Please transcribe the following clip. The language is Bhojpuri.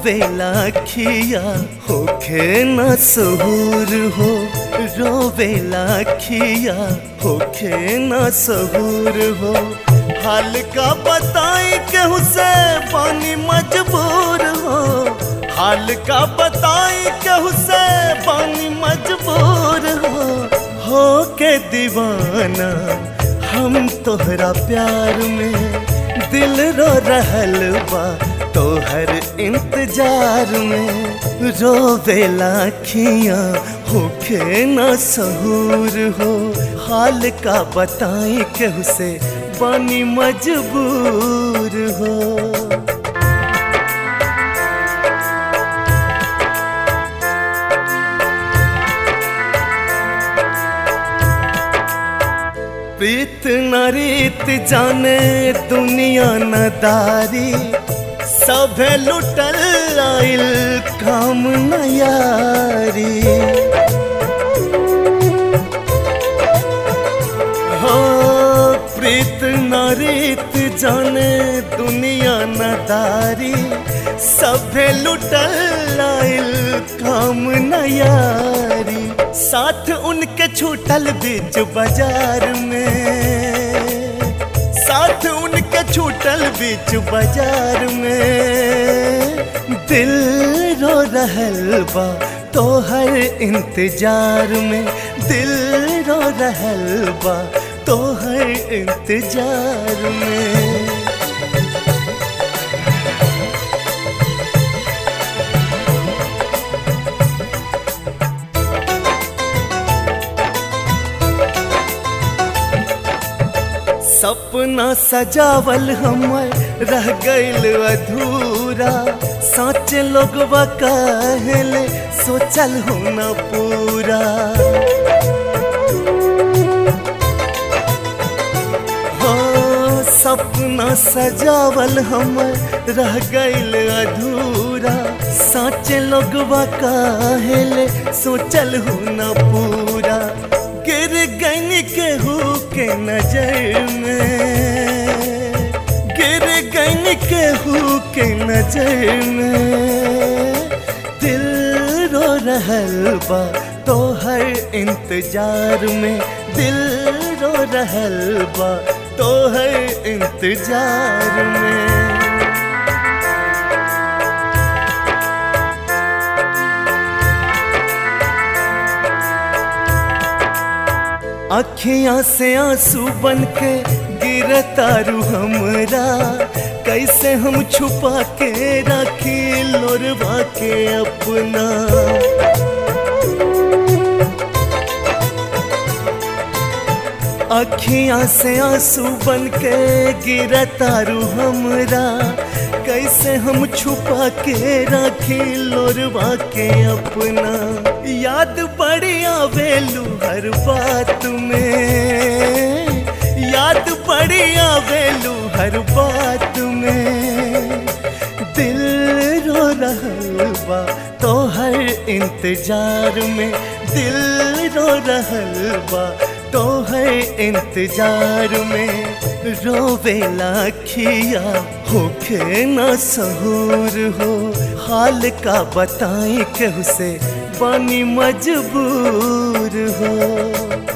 रोवेला खिया होखे न सहूर हो रोवेला खिया होखे न सहूर हो हाल का बताई केहू से पानी मजबूर हो हाल का बताई केहू से पानी मजबूर हो हो के दीवाना हम तोहरा प्यार में दिल रो रहल बा तोहर इंतजार में रोवेला खिया होखे न सहूर हो हाल का बताई केहू से बानी मजबूर हो प्रीत न रीत जाने दुनिया न दारी सभे लुटल आइल काम न यारी हो प्रीत न रीत जाने दुनिया न दारी सभे लुटल आइल काम न यारी साथ उनके छूटल बीच बाजार में साथ उनके छूटल बीच बाजार में दिल रो रहल बा तोहर इंतजार में दिल रो रहल बा तोहर इंतजार में सपना सजावल हमर रह गइल अधूरा सोच लोग कहले सोचल हो न पूरा हो सपना सजावल हमर रह गइल अधूरा सोच लोग कहले सोचल हो न पूरा गिर गन केहू के नजर में गिर गन केहू के नजर में दिल रो रहल बा तोहर इंतजार में दिल रो रहल बा तोहर इंतजार में अखियां से आंसू बन के गिरतारू हमरा कैसे हम छुपा के रखी लोरवा के अपना अखियां से आंसू बन के गिरतारू हमरा कैसे हम छुपा के रखी लोरवा के अपना याद बड़ी आवेलू हर बात में याद बड़ी आवेलू हर बात में दिल रो रहल बा तोहर इंतजार में दिल रो रहल बा तोहर इंतजार में रोवेला खिया होखे न सहूर हो हाल का बताई केहू से बानी मजबूर हो